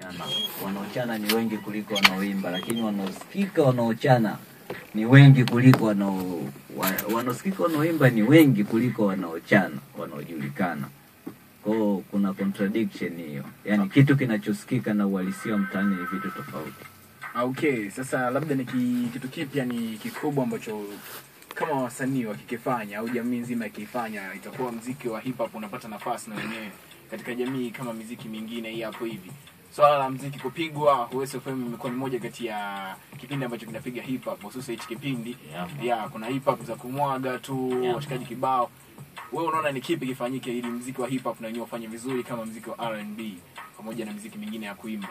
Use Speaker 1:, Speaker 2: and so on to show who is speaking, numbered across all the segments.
Speaker 1: wanaochana. Wanaochana ni wengi kuliko wanaoimba, lakini wanaosikika wanaochana ni wengi kuliko wanao wa- wanaosikika wanaoimba ni wengi kuliko wanaochana wanaojulikana. Kwao kuna contradiction hiyo, yaani kitu kinachosikika na uhalisia wa mtaani ni vitu tofauti.
Speaker 2: Okay, sasa labda ni ki, kitu kipya ni kikubwa ambacho kama wasanii wakikifanya au jamii nzima ikifanya itakuwa mziki wa hip hop unapata nafasi na wenyewe katika jamii kama miziki mingine hii hapo hivi. Swala la mziki kupigwa, Uwezo FM imekuwa ni moja kati ya kipindi ambacho kinapiga hip hop, hususan hichi kipindi
Speaker 1: Yeah.
Speaker 2: ya kuna hip hop za kumwaga tu
Speaker 1: Yeah.
Speaker 2: washikaji kibao. Wewe unaona ni kipi kifanyike ili mziki wa hip hop na wenyewe ufanye vizuri kama mziki wa R&B pamoja na mziki mingine ya kuimba?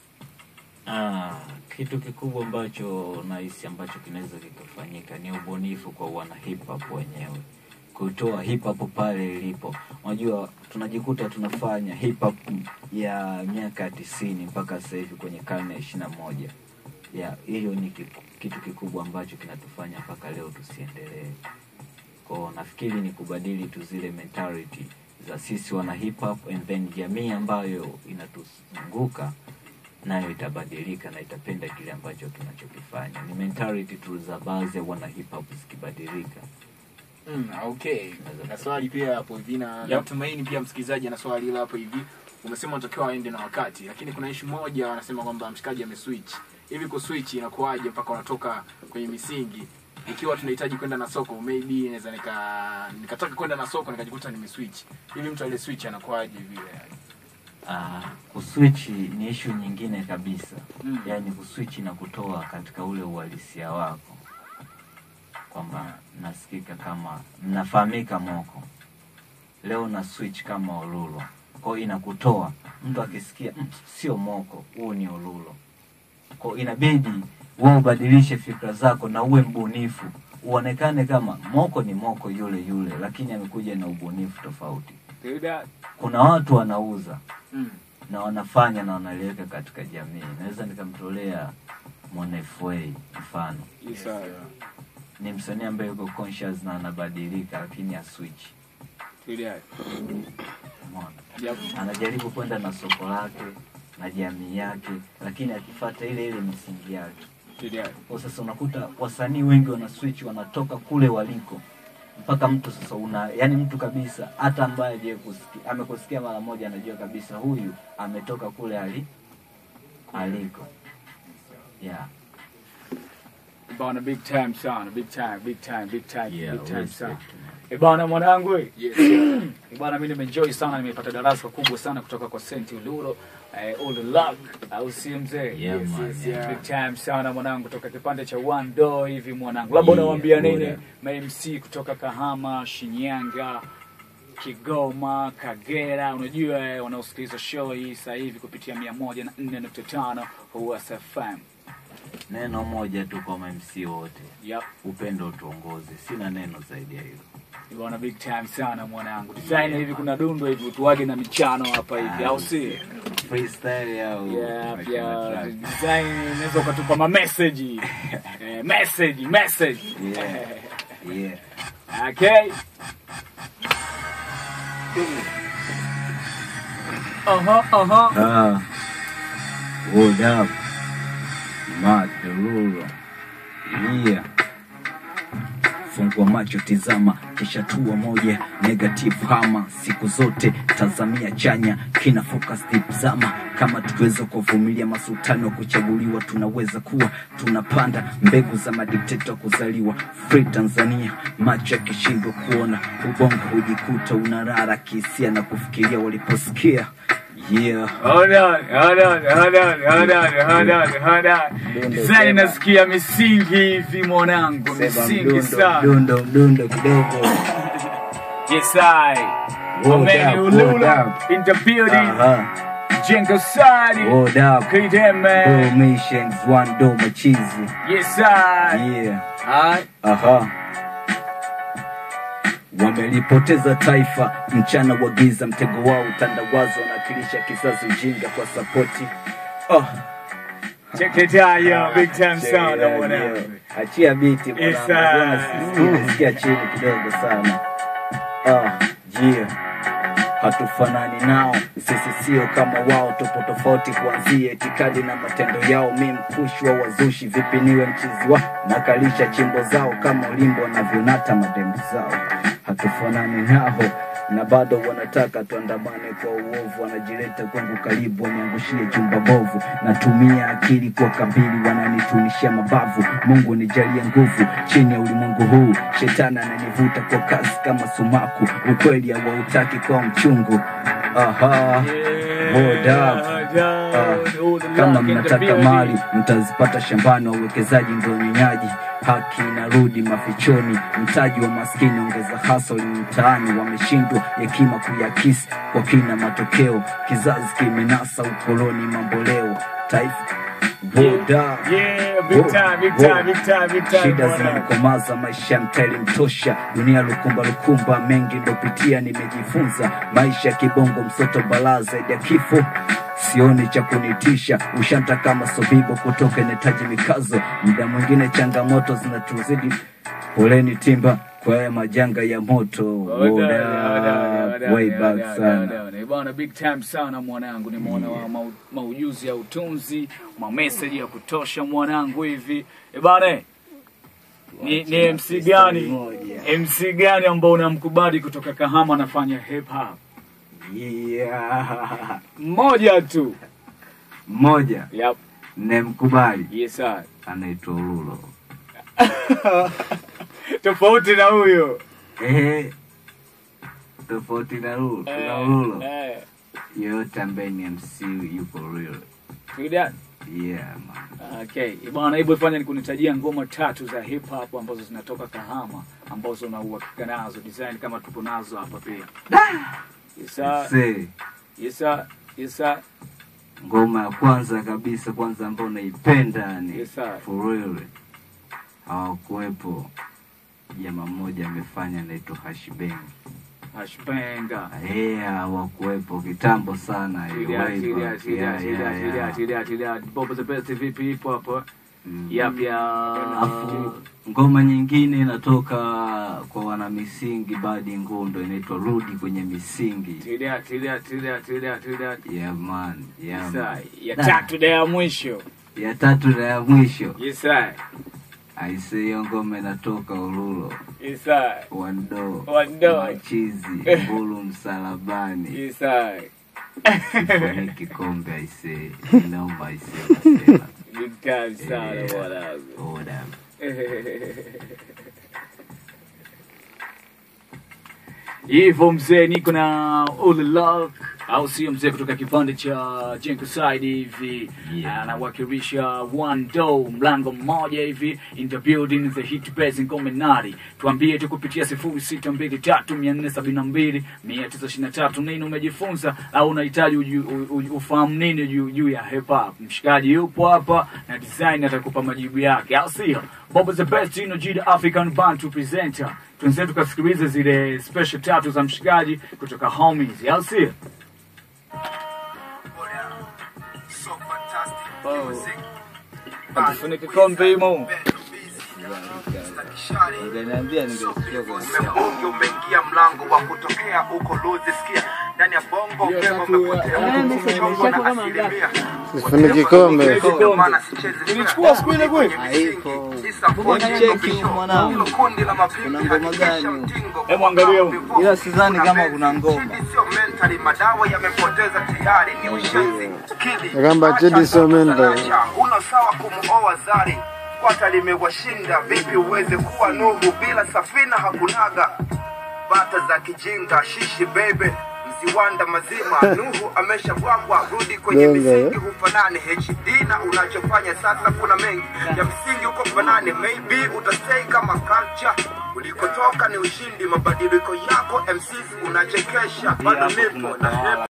Speaker 1: Ah, kitu kikubwa ambacho nahisi ambacho kinaweza kikafanyika ni ubunifu kwa wana hip hop wenyewe, kutoa hip hop pale ilipo. Unajua, tunajikuta tunafanya hip hop ya miaka ya tisini mpaka sasa hivi kwenye karne ya ishirini na moja. Ya hiyo ni ki- kitu kikubwa ambacho kinatufanya mpaka leo tusiendelee. Kwa nafikiri ni kubadili tu zile mentality za sisi wana hip hop and then jamii ambayo inatuzunguka nayo itabadilika na itapenda kile ambacho tunachokifanya. Ni mentality tu za baadhi ya wana hip hop zikibadilika.
Speaker 2: Mm, okay. Na swali pia hapo hivi na
Speaker 3: Yep.
Speaker 2: natumaini pia msikilizaji ana swali hilo hapo hivi. Umesema unatakiwa aende na wakati, lakini kuna issue moja wanasema kwamba mshikaji ameswitch. Hivi kuswitch inakuwaje mpaka unatoka kwenye misingi? Ikiwa tunahitaji kwenda na soko, maybe naweza nika nikataka kwenda na soko nikajikuta nimeswitch. Hivi mtu aliye switch anakuwaje vile?
Speaker 1: Ah, kuswitch ni issue nyingine kabisa.
Speaker 2: Mm.
Speaker 1: Yaani kuswitch na kutoa katika ule uhalisia wako, kwamba nasikika kama nafahamika Moko, leo na switch kama Olulo, kwa hiyo inakutoa mtu akisikia mm, sio Moko, huu ni Olulo. Kwa hiyo inabidi wewe ubadilishe fikra zako na uwe mbunifu, uonekane kama Moko ni Moko yule yule, lakini amekuja na ubunifu tofauti. Kuna watu wanauza
Speaker 2: Mm.
Speaker 1: na wanafanya na wanaliweka katika jamii. Naweza nikamtolea Mwana FA mfano,
Speaker 3: Yes, sir.
Speaker 1: ni msanii ambaye yuko conscious na anabadilika, lakini aswitch.
Speaker 3: Tulia.
Speaker 1: Umeona,
Speaker 3: Yep.
Speaker 1: anajaribu kwenda na soko lake na jamii yake, lakini akifuata ile ile misingi yake.
Speaker 3: Tulia.
Speaker 1: Kwa sasa unakuta wasanii wengi wana switch, wanatoka kule waliko mpaka mtu sasa una yani mtu kabisa hata ambaye je kusikia amekusikia mara moja anajua kabisa huyu ametoka kule ali aliko yeah.
Speaker 3: Bana big time sana, big time, big time, big time,
Speaker 1: Yeah,
Speaker 3: big time
Speaker 1: respect,
Speaker 3: sana.
Speaker 1: man.
Speaker 3: Eh bana mwanangu eh.
Speaker 2: Yes.
Speaker 3: Eh, bana mimi nimeenjoy sana, nimepata darasa kubwa sana kutoka kwa Senti Ululo. Eh, all the luck au si mzee?
Speaker 1: Yeah, man, yeah.
Speaker 3: Big time sana mwanangu kutoka kipande cha One Door hivi mwanangu. Labda
Speaker 1: Yeah,
Speaker 3: unawaambia nini
Speaker 1: bora.
Speaker 3: ma MC kutoka Kahama, Shinyanga, Kigoma, Kagera, unajua eh, wanaosikiliza show hii sasa hivi kupitia 104.5 Uwasa FM.
Speaker 1: Neno moja tu kwa MC wote,
Speaker 3: Yep.
Speaker 1: upendo utuongoze. Sina neno zaidi ya hilo.
Speaker 3: Bwana big time sana mwanangu. Design hivi kuna dundo hivi utuage na michano hapa hivi au si?
Speaker 1: Freestyle au
Speaker 3: Yeah,
Speaker 1: like
Speaker 3: pia
Speaker 1: na track?
Speaker 3: design inaweza ukatupa ma message. eh, message, message.
Speaker 1: Yeah. Yeah.
Speaker 3: Okay. Uh-huh, uh-huh.
Speaker 1: Ah, hold up. Mark the ruler. Yeah. Fungua macho, tizama, kisha tua moja negative hama. Siku zote tazamia chanya, kina focus deep zama. Kama tukiweza kuvumilia masultani wa kuchaguliwa, tunaweza kuwa tunapanda mbegu za madikteta wa kuzaliwa. Free Tanzania, macho yakishindwa kuona, ubongo hujikuta unarara kihisia na kufikiria waliposikia yeah.
Speaker 3: Hold on, hold on, hold on, hold on, hold on, hold on. Design nasikia misingi hivi mwanangu, misingi sana.
Speaker 1: mdundo mdundo kidogo
Speaker 3: Yes, I. My
Speaker 1: Hold
Speaker 3: man,
Speaker 1: up, hold
Speaker 3: Ulula
Speaker 1: up.
Speaker 3: in the building.
Speaker 1: Aha.
Speaker 3: Jengo Sadi.
Speaker 1: Hold up.
Speaker 3: Kidem,
Speaker 1: Bro
Speaker 3: man.
Speaker 1: missions one do machizi
Speaker 3: Yes, I.
Speaker 1: yeah
Speaker 3: Alright.
Speaker 1: aha wamelipoteza taifa mchana wa giza mtego wao utandawazi wanawakilisha kizazi ujinga kwa sapoti oh.
Speaker 3: Check it out, yo. Big time sound,
Speaker 1: Yeah,
Speaker 3: mwanangu.
Speaker 1: yeah. achia biti
Speaker 3: Yes,
Speaker 1: mwanangu.
Speaker 3: sir.
Speaker 1: Mbona sisi- nisikia chini kidogo sana ah, yeah
Speaker 4: hatufanani nao sisi sio kama wao tupo tofauti kuanzia itikadi na matendo yao mi mkushi wa wazushi vipi niwe mchizi wa nakalisha chimbo zao kama ulimbo wanavyonata mademu zao hatufanani nao na bado wanataka tuandamane kwa uovu wanajileta kwangu karibu waniangushie jumba bovu natumia akili kwa kabili wananitunishia mabavu mungu nijalie nguvu chini ya ulimwengu huu shetani ananivuta kwa kasi kama sumaku ukweli hawautaki kwa mchungu aha Hold up. Ah, kama mnataka mali mtazipata shambani wawekezaji ndo nyonyaji haki inarudi mafichoni mtaji wa maskini ongeza hasoli mtaani wameshindwa hekima kuyakisi kwa kina matokeo kizazi kimenasa ukoloni mamboleo taifa boda
Speaker 3: Yeah, big time, big time, big time, big time.
Speaker 4: shida
Speaker 3: bwana.
Speaker 4: zinanikomaza maisha ya mteli mtosha dunia lukumba lukumba mengi ndopitia nimejifunza maisha ya kibongo msoto balaa zaidi ya kifo sioni cha kunitisha ushanta kama sobibo kutoka inahitaji mikazo muda mwingine changamoto zinatuzidi poleni timba kwa haya majanga ya moto Boda, way back sana
Speaker 3: Eh, bwana big time sana mwanangu nimeona wa mau- maujuzi ya utunzi mameseji ya kutosha mwanangu hivi Eh, bwana eh, ni, ni mc gani mc gani ambao unamkubali kutoka kahama anafanya hip hop
Speaker 4: Yeah.
Speaker 3: mmoja tu
Speaker 4: mmoja
Speaker 3: yep.
Speaker 4: nemkubali
Speaker 3: yes sir.
Speaker 4: anaitwa Ululo
Speaker 3: tofauti na huyo
Speaker 4: Ehe. tofauti na Ululo na
Speaker 3: Eh,
Speaker 4: Ululo
Speaker 3: eh,
Speaker 4: yoyote ambaye ni MC yuko real
Speaker 3: Frida?
Speaker 4: yeah man
Speaker 3: Okay, bwana, hebu fanya ni kunitajia ngoma tatu za hip hop ambazo zinatoka Kahama ambazo una uhakika nazo, design kama tupo nazo hapa pia. Yes sir,
Speaker 4: Se,
Speaker 3: yes sir, yes sir.
Speaker 4: ngoma ya kwanza kabisa kwanza ambayo naipenda ni
Speaker 3: Yes, sir.
Speaker 4: for real hawakuwepo jamaa mmoja amefanya naitwa Hashbang
Speaker 3: Ashpenga.
Speaker 4: yeah hawakuwepo kitambo sana hiyo,
Speaker 3: Tilia,
Speaker 4: way
Speaker 3: tilia,
Speaker 4: back.
Speaker 3: tilia,
Speaker 4: Yeah,
Speaker 3: tilia,
Speaker 4: yeah,
Speaker 3: tilia,
Speaker 4: yeah.
Speaker 3: tilia, tilia. Bobo the best vipi ipo hapo?
Speaker 4: Mm.
Speaker 3: Yap ya.
Speaker 4: Alafu ngoma nyingine inatoka kwa wana misingi badi ngundo inaitwa rudi kwenye misingi
Speaker 3: Tilia, tilia, tilia, tilia, tilia.
Speaker 4: yeah man yeah
Speaker 3: Yes
Speaker 4: man.
Speaker 3: sir. Ya tatu na ya mwisho.
Speaker 4: ya tatu na ya mwisho
Speaker 3: Yes sir.
Speaker 4: aise hiyo ngoma inatoka urulo
Speaker 3: Yes sir.
Speaker 4: wando
Speaker 3: Wando.
Speaker 4: machizi mbulu msalabani
Speaker 3: Yes sir.
Speaker 4: kwenye kikombe aise inaomba aise kasela
Speaker 3: Big time sana
Speaker 4: Yeah.
Speaker 3: mwanangu.
Speaker 4: oda
Speaker 3: hivyo mzee niko na ulilok au sio mzee kutoka kipande cha jengo side hivi
Speaker 4: Yeah.
Speaker 3: anawakilisha one door mlango mmoja hivi in the building the hit base ngomenari tuambie tu kupitia sifuri sita mbili tatu mia nne sabini na mbili mia tisa ishirini na tatu nini umejifunza au unahitaji uju- u- u- ufahamu nini juu juu ya hip hop mshikaji yupo hapa na design atakupa majibu yake au sio Bob is the best you know, G, the African band to presenter tuenzetu tukasikilize zile special tatu za mshikaji kutoka homies au sio Atufunike kombe imo.
Speaker 4: ungeniambia ningesikia kwa
Speaker 5: Umebonge umeingia mlango wa kutokea uko luzi sikia ndani ya bongo
Speaker 3: Hiyo
Speaker 5: pepo
Speaker 3: tatu ya-
Speaker 5: umepotea
Speaker 3: ya-
Speaker 5: Mchongo na asilimia
Speaker 6: Sifundi kikombe.
Speaker 5: Ndio maana sichezi
Speaker 3: Tulichukua siku ile kweli?
Speaker 5: Haipo. Cheki mwanangu. Kundi la mapipi hakikisha mtingo.
Speaker 3: Hebu angalia huko.
Speaker 5: Ila sidhani kama kuna ngoma. Sio mentally madawa yamepoteza tayari ni ushenzi. Kidi.
Speaker 6: Kamba chedi sio mental.
Speaker 5: Una sawa kumuoa Zari kwata limewashinda vipi uweze kuwa Nuhu bila safina hakunaga bata za kijinga shishi bebe mziwanda mazima Nuhu ameshabwagwa rudi kwenye
Speaker 6: Benga,
Speaker 5: misingi
Speaker 6: eh?
Speaker 5: hufanani HD na unachofanya sasa kuna mengi ya msingi uko fanani maybe utastay kama culture ulikotoka ni ushindi mabadiliko yako MCs unachekesha bado nipo na